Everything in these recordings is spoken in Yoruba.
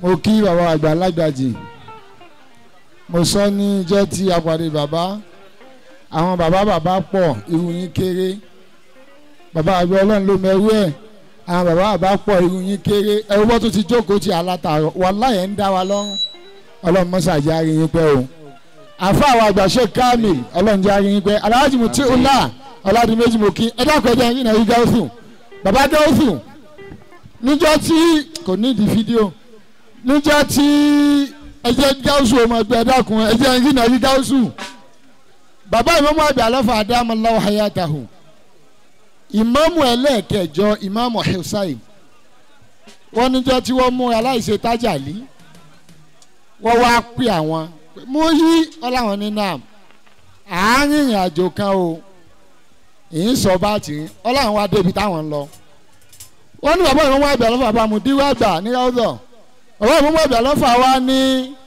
mo kí bàbá àgbà lágbàjì mo sọ ní ijọ́ tí a pàdé bàbá àwọn bàbá bàbá pọ̀ irú yín kéré bàbá àgbà ọlọ́run ló mẹ́rú ẹ̀ àwọn bàbá bàbá pọ̀ irú yín kéré ẹ̀rú bọ́ tó ti jókòó ti alátàárọ̀ wàláhì ẹ̀ ń dá wa lọ́rùn ọlọ́run mọ́sá jẹ́ àárín yín pẹ́ o àfa àwọn àgbà ṣe káàmì ọlọ́run jẹ́ àárín yín pẹ́ aláàjì mo tí ó là ọ̀làdì méjì mo kí ẹ dákọ̀ ẹ jẹ́ yín náà yí gáúsù bàbá gáúsù níjọ́ tí kò ní ìdí fídíò níjọ́ tí ẹ jẹ́ gáúsù ọmọ ẹgbẹ́ ẹ dákun ẹ jẹ́ yín náà yí gáúsù bàbá ìmọ̀mọ́ àgbà lọ́fà adámọ́láwọ̀ hayatahu ìmáàmù ẹlẹ́ẹ̀kẹjọ ìmáàmù hussein wọ́n níjọ́ tí wọ́n mú aláìṣe tájàlí wọ́n wá pè àwọn mú yí ọláwọn ní nam àárín ìrìn àjò kan o èyí ń sọ bá tì í ọláwọn wá débi táwọn ń lọ wọ́n ní bàbá ìmọ̀mọ́ àgbà lọ́fà bá mu díwọ́ àgbà ní ọ́dọ̀ bàbá ìmọ̀mọ́ àgbà lọ́fà wá ní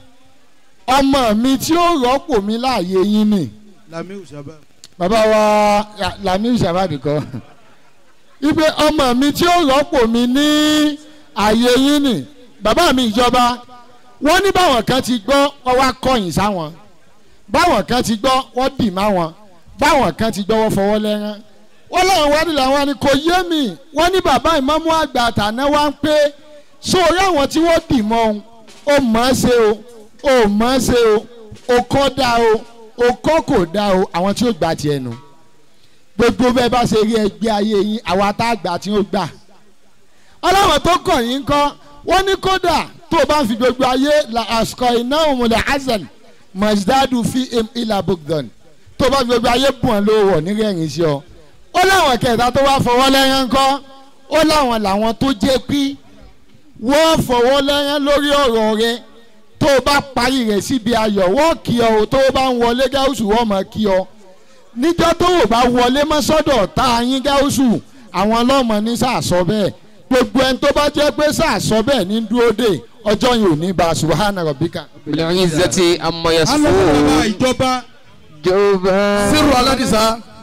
ọmọ mi tí ó rọ́pò mi láàyè yín nì lamiu sábà. bàbá wa lamiu sábàbí kọ ipe ọmọ mi tí ó rọ́pò mi ní ààyè yín nì bàbá mi ìjọba wọ́n ní báwọn kan ti gbọ́ wọ́n wá kọ̀yìn sáwọn báwọn kan ti gbọ́ wọ́n dì má wọn báwọn kan ti gbọ́ wọ́n fọwọ́ lẹ́rán wọ́n láwọn wá nílẹ̀ àwọn ni kò yé mi wọ́n ní bàbá ìmọ̀mú àgbà àtàná wá ń pé sórí àwọn tí wọ́n dì mọ́ òun ó mọ̀ ọ́ ṣe o ó mọ̀ ọ́ ṣe o ó kọ́ dá o ó kọ́ kò dá o àwọn tí ó gbà tiẹ̀ nù gbogbo bẹ́ẹ̀ bá ṣe rí ẹgbẹ́ ayé yín àwa tá a gbà tí ó gbà ọlọ́wọ́n tó kọ̀ yín kọ́ wọ́n ní kódà tó o bá ń fi gbogbo ayé la àsìkò iná òmùlẹ̀ hasan majdadu fi im ila bugdan tó o bá fi gbogbo ayé bùn ọ́ lówó wọ̀ nírẹ̀yìn sí ọ. ó láwọn kẹta tó wá fọwọ́ lẹ́yìn kọ́ ó láwọn làwọn tó jẹ́ pí wọ́n fọwọ́ lẹ́yìn lórí ọ̀rọ̀ rẹ tó o bá parí rẹ̀ síbi ayọ̀ wọ́n kí ọ o tó o bá ń wọlé gáúsù wọ́n mọ̀ kí ọ níjọ́ tó o bá wọlé mọ́sọ́dọ̀ tá a yín gáúsù àwọn ọlọ́mọ ní sàásọ bẹ́ẹ̀ gbogbo ẹni tó bá jẹ́ pé sàásọ bẹ́ẹ̀ ní dúró dé ọjọ́ yìí ò ní bá a subahana rabbika. بالعزة عما alọ́kọ̀ bàbá يصفون ìjọba جوبا sírù aládìsá